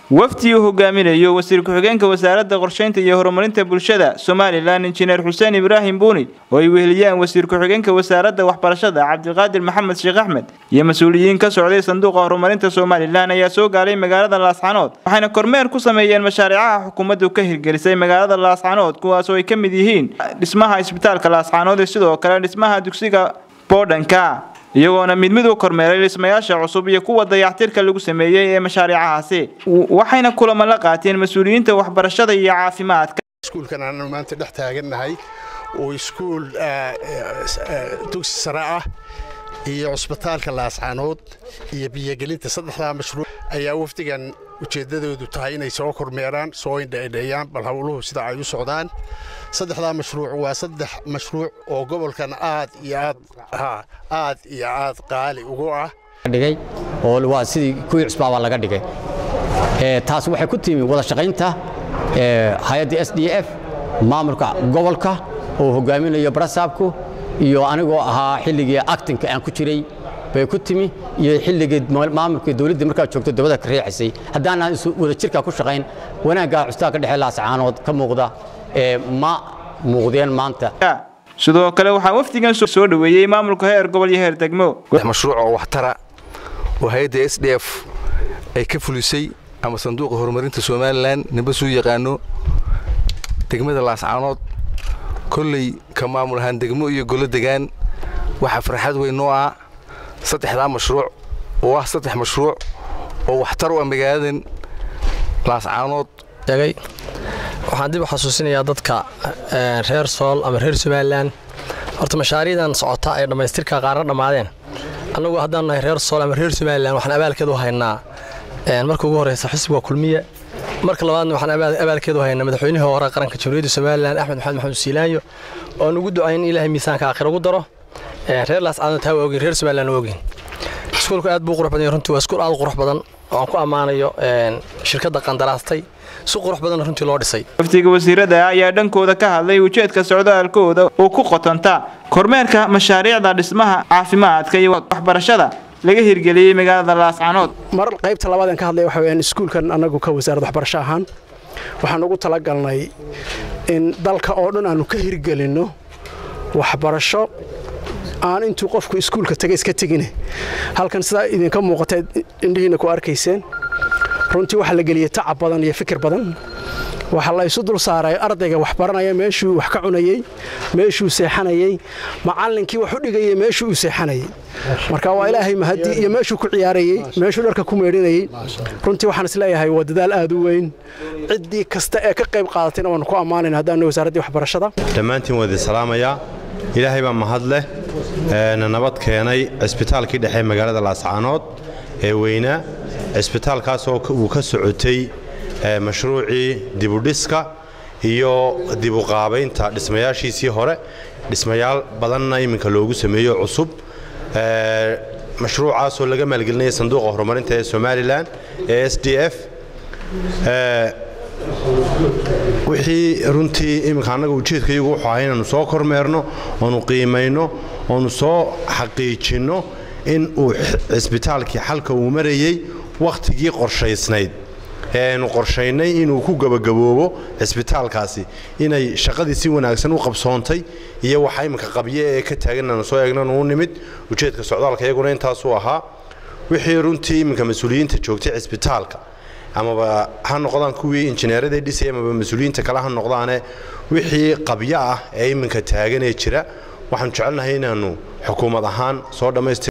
wafdi uu hogaaminayo wasiir ku-xigeenka wasaaradda qorsheynta iyo horumarinta bulshada somalilan injineer xuseen ibraahim buuni oo ay weheliyaan wasiir ku-xigeenka wasaaradda waxbarashada cabdiqaadir maxamed sheekh axmed iyo mas-uuliyiin ka socday sanduuqa horumarinta somalilan ayaa soo gaaray magaalada laascanood waxayna kormeer ku sameeyeen mashaariicaha xukuumaddu ka hirgelisay magaalada laascanood kuwaas oo ay ka mid yihiin dhismaha isbitaalka laascanood iyo sidoo kale dhismaha dugsiga boodhanka iyagoona mid mid u kormeeray dhismayaasha cusub iyo kuwa dayactirka lagu sameeyey ee mashaariicahaasi waxayna kulamo la qaateen mas-uuliyiinta waxbarashada iyo caafimaadka iskuulkan aanu maanta dhex taagannahay oo iskuul dugsi sare ah iyo cusbitaalka laascanood iyo biyogelinta saddexdaa mashruuc ayaa wafdigan ujeeddadoodu tahay inay soo kormeeraan soo indhaedheeyaan bal howluhu sida ay u socdaan saddexdaa mashruuc waa saddex mashruuc oo gobolkan aad iyo aad aad iyo aad qaali ugu ah dhigay oo waa sidii kuwii cusbaabaa laga dhigay taas waxay ku timi wada shaqaynta hay-adda s d f maamulka gobolka oo hogaaminayo barasaabku iyo anigoo ahaa xilligii actinka aan ku jiray bay ku timi iyo xilligii maamulka dawladda markaa joogto dabada ka riixaysay haddaanaan wada jirkaa ku shaqayn wanaaggaa custaa ka dhexe laascaanood ka muuqda ma muuqdeen maanta sidoo kale waxaa wafdigan soo dhoweeyey maamulka heer gobol iyo heer degmo mashruuc oo waxtara oo hay-adda s d f ay ka fulisay ama sanduuqa horumarinta somalilan nimba suu yaqaano degmada laascaanood kolley ka maamul ahaan degmo iyo golo degaan waxaa farxad weyn noo ah saddexdaa mashruuc oo ah saddex mashruuc oo waxtar u ah magaaladan laascaanood waxaan dib u xasuusinayaa dadka reer sool ama reer somalilan horta mashaariicdan socota ee dhammaystirka qaarna dhammaadeen annagu haddaan nahay reer sool ama reer somalilan waxaan abaalkeed u haynaa marka ugu horreysa xisbiga kulmiye marka labaadna waxaan abaalkeed u haynaa madaxweynihii hore qaranka jamhuuriyadda somalilan axmed maxamed maxamed siilaanyo oon ugu ducayn in ilaahay miisaanka aakhira ugu daro reer laascaanood taa waa ogeyn reer somalilan waa ogeyn iskuulku aad buu qurux badan yahay runtii waa iskuul aad u qurux badan oo aan ku ammaanayo shirkadda qandaraastay si qurux badan runtii loo dhisay wafdiga wasiirada ayaa dhankooda ka hadlay ujeedka socdaalkooda oo ku qotonta kormeerka mashaariicda dhismaha caafimaadka iyo waxbarashada laga hirgeliyey magaalada laascanood mar qaybta labaad aan ka hadlay waxa weyaan iskuulkan annagu ka wasaaradda waxbarasho ahaan waxaan ugu talagalnay in dalka oo dhan aanu ka hirgelinno waxbarasho aan intuu qofku iskuulka taga iska tegine halkan sidaa idinka muuqata indhihiina ku arkayseen runtii waxaa la geliyey tacab badan iyo fikir badan waxaa la isu dul saaray ardayga wax baranaya meeshuu wax ka cunayey meeshuu seexanayey macallinkii wax u dhigayey meeshuu uu seexanayey marka waa ilaahay mahadi iyo meeshuu ku ciyaarayey meeshuu dharka ku meedhinayey runtii waxaan isleeyahay waa dadaal aad u weyn ciddii kasta ee ka qayb qaadatayna waanu ku ammaanayna haddaanu wasaaraddii waxbarashada dhammaantiin waa idin salaamayaa ilaahay baa mahad leh nabad keenay cisbitaalkii dhexe magaalada laascaanood ee weynaa cisbitaalkaasoo uu ka socotay mashruucii dibudhiska iyo dibuqaabaynta dhismayaashiisii hore dhismayaal badanna iminka loogu sameeyo cusub mashruucaasoo laga maalgelinaya sanduuqa horumarinta ee somalilan ee s d f wixii runtii iminka annaga ujeedkayagu wuxuu ahay inaannu soo kormeerno oonu qiimayno oonu soo xaqiijinno in uu cisbitaalkii xalka uu marayey wakhtigii qorshaysnayd ee aynu qorshaynay inuu ku gebagaboobo cisbitaalkaasi inay shaqadii si wanaagsan u qabsoontay iyo waxa iminka qabye ee ka taagan aanu soo eegnan uu nimid ujeedka socdaalka iyaguna intaasuu ahaa wixii runtii iminka mas-uuliyiinta joogtay cisbitaalka amaba ha noqdaan kuwii injineeraday dhisay amaba mas-uuliyiinta kale ha noqdaane wixii qabyo ah ee iminka taaganee jira waxaanu jecelnahay inaannu xukuumad ahaan soo dhammaystir